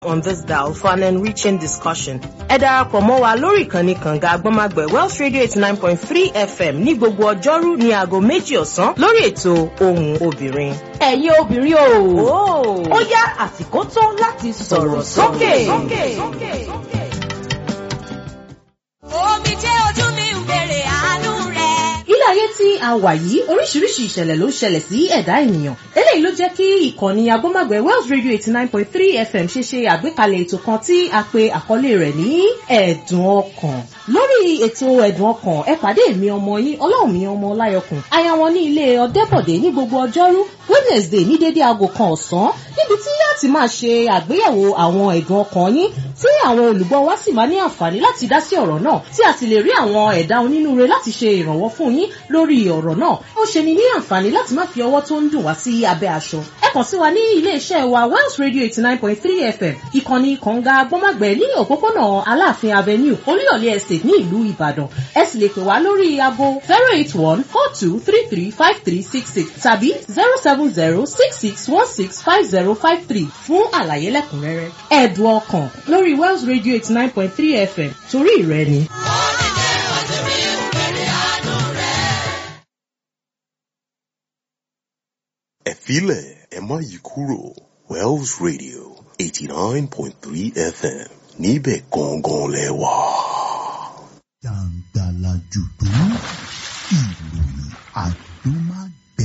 on this dial for an enriching discussion. Ẹ darapọ̀ mọ́ wa lórí ìkànnì kànga agbọ́nmágbẹ̀ Welsh Radio eighty nine point three FM ní gbogbo ọjọ́rú ní aago méjì ọ̀sán lórí ètò ohùn obìnrin. ẹ̀yin obìnrin o ó yá àsìkò tó láti sọ̀rọ̀ sókè. Omi jẹ́ ojú mi ń bèrè àánú rẹ̀. ilé ayé tí a wà yìí oríṣiríṣi ìṣẹ̀lẹ̀ ló ń ṣẹlẹ̀ sí ẹ̀dá ènìyàn eléyìí ló jẹ́ kí ìkànnì agbọ́nmágbẹ̀ Welsh Radio eighty nine point three FM ṣe ṣe àgbékalẹ̀ ètò kan tí a pe àkọlé rẹ̀ ní ẹ̀dùn ọkàn lórí ètò ẹ̀dùn ọkàn ẹ pàdé mi ọmọ yín ọlọ́run mi ọmọ ọláyọkùn aya wọn ní ilé ọdẹ́bọ̀dé ní gbogbo ọjọ́rú Wednesday ní dédé aago kan ọ̀sán níbi tí láti máa ṣe àgbéyẹ̀wò àwọn ẹ̀dùn ọkàn yín tí àwọn olùgbọ́ wa sì máa ní àǹfààní láti dá sí ọ̀rọ̀ náà tí a sì lè rí àwọn ẹ̀dá onínúure láti ṣe ìrànwọ́ fún yín lórí ọ̀rọ̀ náà ó ṣe ni ní àǹfààní láti má fi ọwọ́ tó ń dùn wá sí abẹ́ aṣọ ẹ kàn sí wa ní ilé iṣẹ́ wa Welsh Radio eighty nine point three FM ìkànnì kànga gbọ́màgbẹ́ ní òpópónà Aláàfin Avenue Olúyọ̀lé Estate ní ìlú Ìbàdàn ẹ sì lè pè wá lórí aago zero eight one four two three three five three six six tàbí zero seven zero six six one six five zero five three fún àlàyé lẹ́kùnrẹ́rẹ́ ẹ̀dùn ọkàn lórí Welsh Radio eighty nine point three FM torí ìrẹ́ ni. Omi jẹ́ ojú mi ń bèrè àánú rẹ̀. ẹ filẹ̀ ẹ má yí kúrò Welsh Radio eighty nine point three FM níbẹ̀ gangan lẹ wà. jàǹgbàlà jùdú